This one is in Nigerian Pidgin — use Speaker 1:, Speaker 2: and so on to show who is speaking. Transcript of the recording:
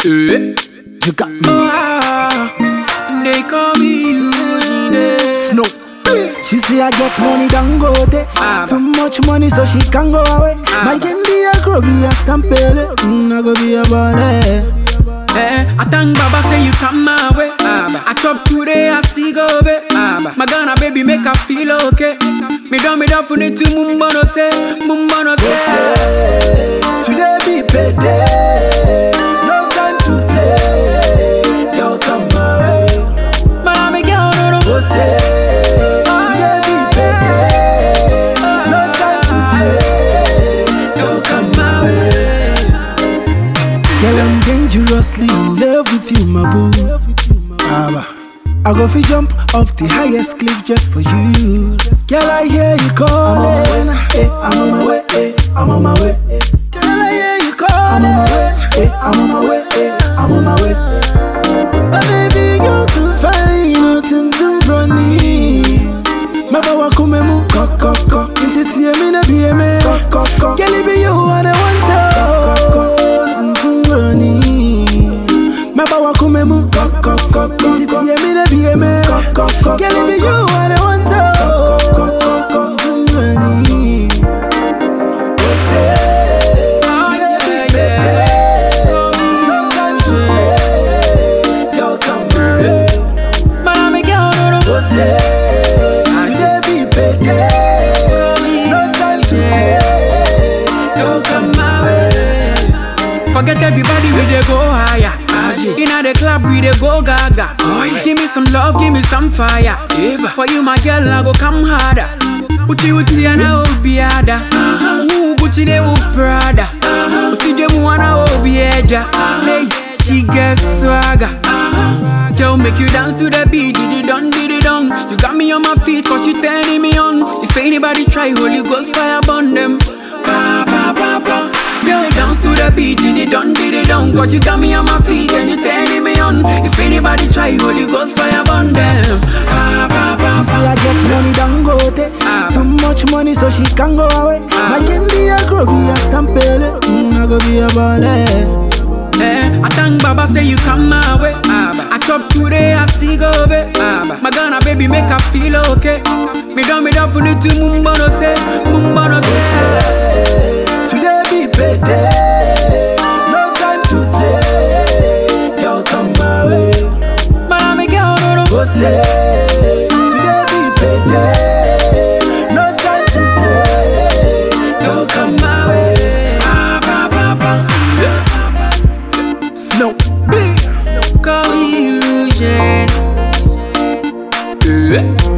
Speaker 1: Eh.
Speaker 2: You got me.
Speaker 1: Ah, they call me Eugene.
Speaker 2: Snow. She say I get money, don't go there.
Speaker 1: Ah,
Speaker 2: Too much money, so she can go away. My candy a grow be a stampede. Mm, I go be a ballet.
Speaker 1: Eh, I thank Baba say you come my way. I chop today, I see go be. My Ghana baby make her feel okay. Me down, me down for need to mumbo say, mumbo say.
Speaker 2: Today be payday. No time to play. Yo, come my way.
Speaker 1: Man, me girl, no no.
Speaker 2: Go say. Today be payday. No time to play. Yo, come my way. Girl, I'm dangerously in love with you, my boo. Abba. I go fi jump off the highest cliff just for you. Girl, I hear you calling. Hey, I'm on my way. Hey, I'm on my way. Girl, I hear you calling. I'm on my way. Hey, I'm on my way. Hey, I'm on my way. My baby, you're too fine, nothing to run Mabawa kumemu kokoko Inti tiye mina biye me kokoko Girl, it be you and I want to Tuntumroni Mabawa kumemu kokoko Inti tiye mina biye me kokoko Girl, it be you and I want to Tuntumroni
Speaker 1: Oh, yeah, yeah.
Speaker 2: No time to play Yo, come on
Speaker 1: Man, me girl, no no.
Speaker 2: Go say Today be payday No time to play Yo, come my way
Speaker 1: Forget everybody, we dey go higher. Inna the club, we dey go gaga. Give me some love, give me some fire. For you, my girl, I go come harder. Uti uti ana obiada. Ooh, Gucci de u Prada. Usi de mu ana obieda. Hey, she get swagger. Girl, make you dance to the beat, did it done, did it done. You got me on my feet, cause you turning me on. If anybody try, Holy Ghost fire burn them. Ba, ba, ba, ba. Girl, dance to the beat, did it done, did it done. Cause you got me on my feet and you turning me on. If anybody try, Holy Ghost fire burn them. Ba, ba, ba,
Speaker 2: She say
Speaker 1: ba.
Speaker 2: I get money, don't go there
Speaker 1: Ah.
Speaker 2: Too much money, so she can go away My candy a grow be a stampede mm, I go be a ballet
Speaker 1: Eh, I thank Baba say you come my way. I chop today, I see go be. My Ghana baby make her feel okay. Me down, me down for the two mumbo no say, mumbo no say.
Speaker 2: Today be payday No time to play Yo, come my way
Speaker 1: Man, me girl, no no.
Speaker 2: Go say Today be payday No time to play Yo, come my way
Speaker 1: Ba, ba, ba, ba.
Speaker 2: Snow
Speaker 1: Call me Eugene. Eh.